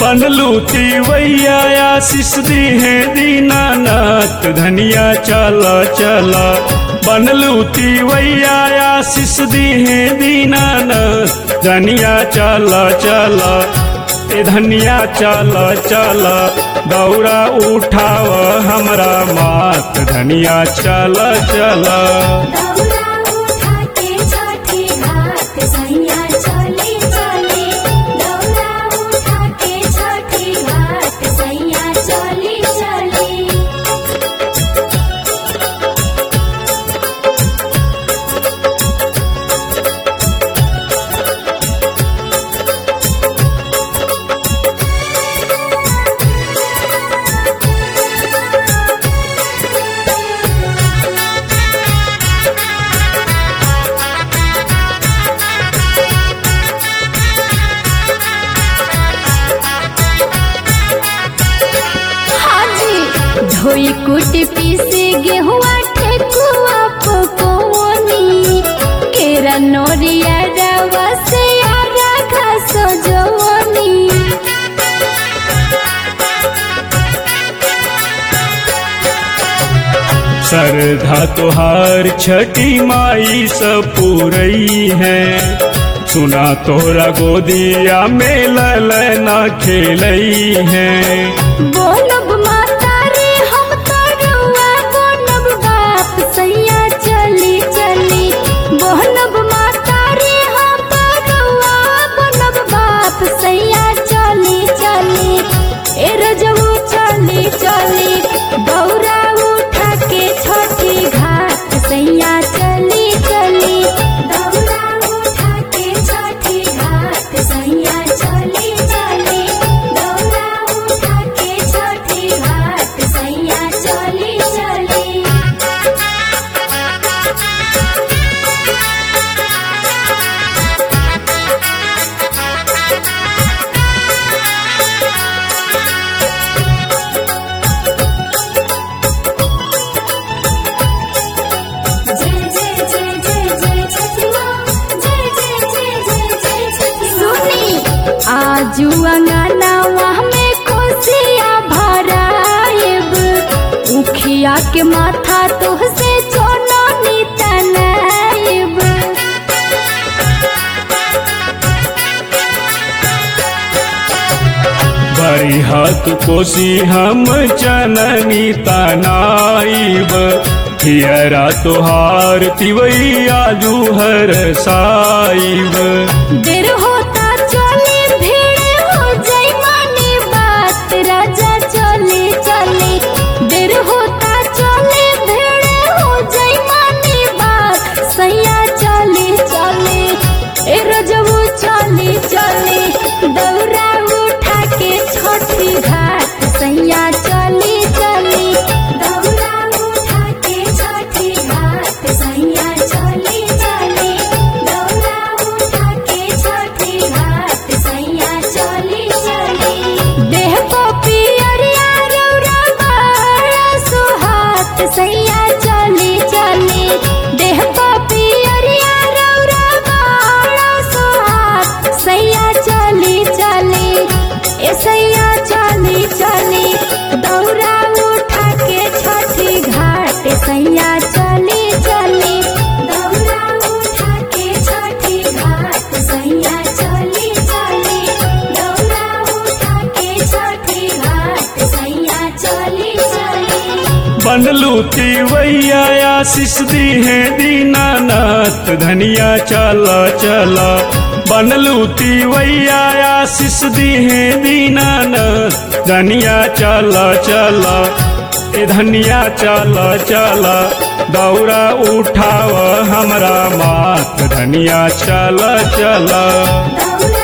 बनलू तिवैया आशीष दी है दीनानाथ धनिया चल चल बनलू तिवैया आशीष दी है दीनानाथ धनिया चल चल ए धनिया चल चल दौड़ा उठाव हमरा मात धनिया चल चल दौरा उठा के छठी घाट सैया चली चली दौरा उठा के छठी घाट सैया चली चली हाजी धोई कुटी पीसे गेहुआ ठेकुआ पकोनी केरा नोरिया रवा से आरा घास जवनी श्रद्धा तुहार छठी माई सब पूरई है सुना तोरा गोदिया में ललना खेलई है बोलब माता रे हम तरुआ बोलब बाप सैया चली चली बोलब माता रे हम तरुआ बोलब बाप सैया चली चली ए रजऊ चली चली दौरा उठा के छोटी घाट सैया चली चली दौरा उठा के छोटी घाट सैया चली चली दौरा उठा के छोटी घाट सैया चली चली जय जय जय जय जय छठी माँ जय जय जय जय जय छठी सुनी आजू अंगनावा में कोसिया भराएब उखिया के माथा तोहसे चोनो नितनाएब बड़ी हाथ कोसी हम चननी तनाइब हियरा तुहार तिवई आजू हर साइब देर होता चली भीड़ हो जाई मानी बात राजा चली चली देर होता चली भीड़ हो जाई मानी बात सैया चली चली ए रजबू चली चली दौरा उठा के छोटी घाट सैया चली चली दौरा उठा के छोटी घाट सैया चली चली दौरा उठा के छोटी घाट सैया चली चली देह को पियरिया रौरा बड़ा सुहात सैया चली चली देह को पियरिया रौरा बड़ा सुहात सैया चली चली ए सैया चली चली दौरा उठा के छठी घाट सैया चली चली दौरा उठा के छठी घाट सैया चली चली दौरा उठा के छठी घाट सैया चली चली बनलू तिवैया आशीष दी है दीनानाथ धनिया चल चल बनलू तिवैया आशीष दी है दीनानाथ धनिया चल चल ए धनिया चल चल दौड़ा उठाव हमरा मात धनिया चल चल दौरा